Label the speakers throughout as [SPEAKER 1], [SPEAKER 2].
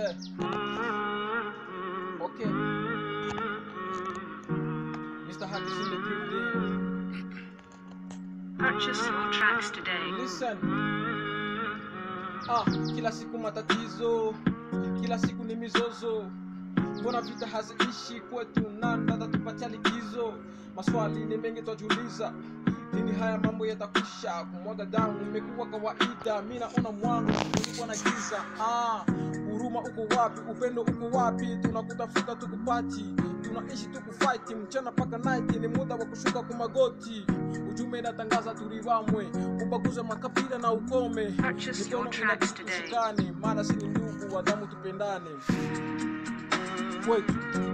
[SPEAKER 1] Yeah. Okay. Mr. Hack is in the building.
[SPEAKER 2] Purchase your tracks today.
[SPEAKER 1] Listen. Ah, kila siku matatizo, kila siku ni mizozo. Mbona vita haziishi kwetu? Nani atatupatia likizo? Maswali ni mengi twajiuliza, lini haya mambo yatakwisha? Kumwaga damu imekuwa kawaida, mi naona mwanga kulikuwa na giza. Ah, huruma uko wapi? Upendo uko wapi? Tunakutafuta tukupati, tunaishi tukufight mchana mpaka night, ni muda wa kushuka kwa magoti. Ujumbe inatangaza tuliwamwe, ubaguze makabila na ukome.
[SPEAKER 2] Purchase your
[SPEAKER 1] Mikono
[SPEAKER 2] tracks
[SPEAKER 1] inabidi
[SPEAKER 2] today.
[SPEAKER 1] tushikane, maana si ni ndugu wa damu, tupendane kwetu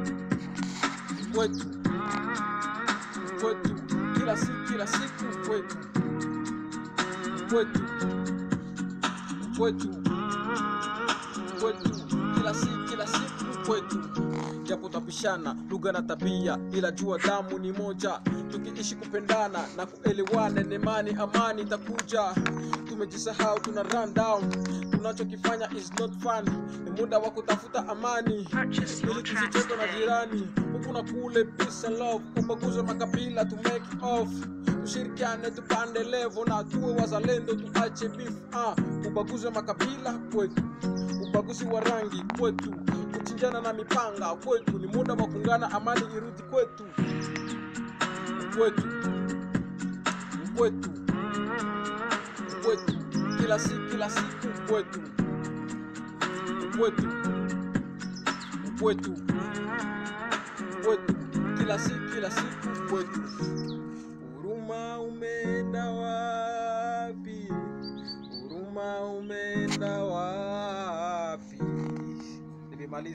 [SPEAKER 1] kwetu kwetu, kila siku kila siku kwetu kwetu kwetu kwetu, kila siku kila siku kwetu, japo tapishana lugha na tabia, ila jua damu ni moja. Tukiishi kupendana na kuelewana, nemani amani itakuja. Tumejisahau, tuna run down, tunachokifanya is not fun. Ni muda wa kutafuta amani
[SPEAKER 2] Purchase your
[SPEAKER 1] ili
[SPEAKER 2] tracks
[SPEAKER 1] tusicheke na
[SPEAKER 2] today.
[SPEAKER 1] jirani huku na kule, peace and love, ubaguze makabila to make it off, tushirikiane tupande levo na tuwe wazalendo, tuache beef ah, ubaguze makabila kwetu, ubaguzi wa rangi kwetu, kuchinjana na mipanga kwetu, ni muda wa kuungana, amani irudi kwetu, kwetu, kwetu, kwetu, kila siku kila siku kwetu, kwetu kwetu kwetu kila siku kila siku kwetu. Huruma umeenda wapi? Huruma umeenda wapi? Nimemaliza.